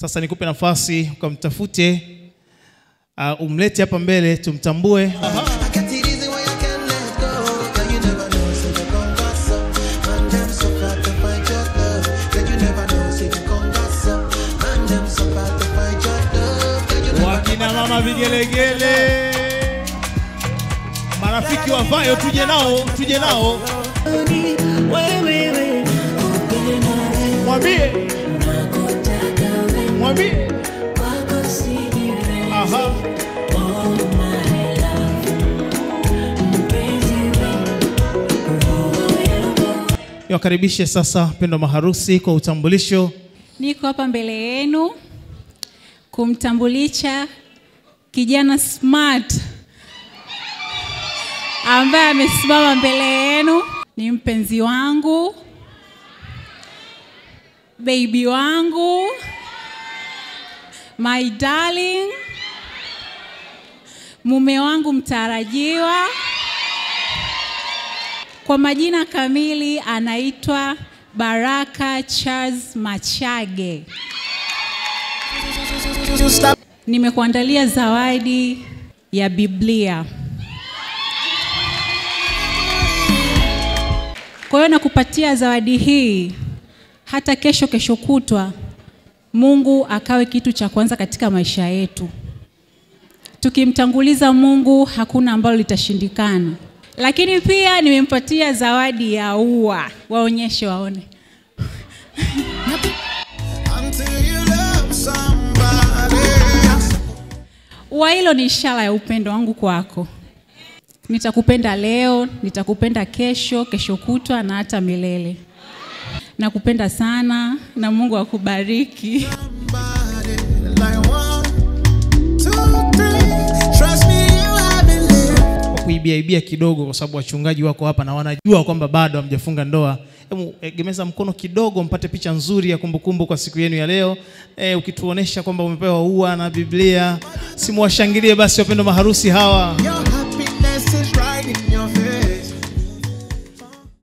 Sasa nikupe nafasi ukamtafute, uh, umlete hapa mbele tumtambue. Wakina mama vigelegele, marafiki wa Vayo, tuje nao, tuje nao, mwambie mwambie, aha. Niwakaribishe sasa mpendwa maharusi kwa utambulisho. Niko hapa mbele yenu kumtambulisha kijana smart ambaye amesimama mbele yenu. Ni mpenzi wangu, baby wangu, my darling, mume wangu mtarajiwa. Kwa majina kamili anaitwa Baraka Charles Machage. Nimekuandalia zawadi ya Biblia. Kwa hiyo nakupatia zawadi hii, hata kesho kesho kutwa Mungu akawe kitu cha kwanza katika maisha yetu. Tukimtanguliza Mungu hakuna ambalo litashindikana. Lakini pia nimempatia zawadi ya ua, waonyeshe waone. Ua hilo ni ishara ya upendo wangu kwako. Nitakupenda leo, nitakupenda kesho, kesho kutwa na hata milele. Nakupenda sana na Mungu akubariki. kwa kuibiaibia kidogo, kwa sababu wachungaji wako hapa na wanajua kwamba bado hamjafunga ndoa. Hebu egemeza mkono kidogo, mpate picha nzuri ya kumbukumbu kwa siku yenu ya leo. E, ukituonesha kwamba umepewa ua na Biblia, simuwashangilie basi wapendwa maharusi hawa.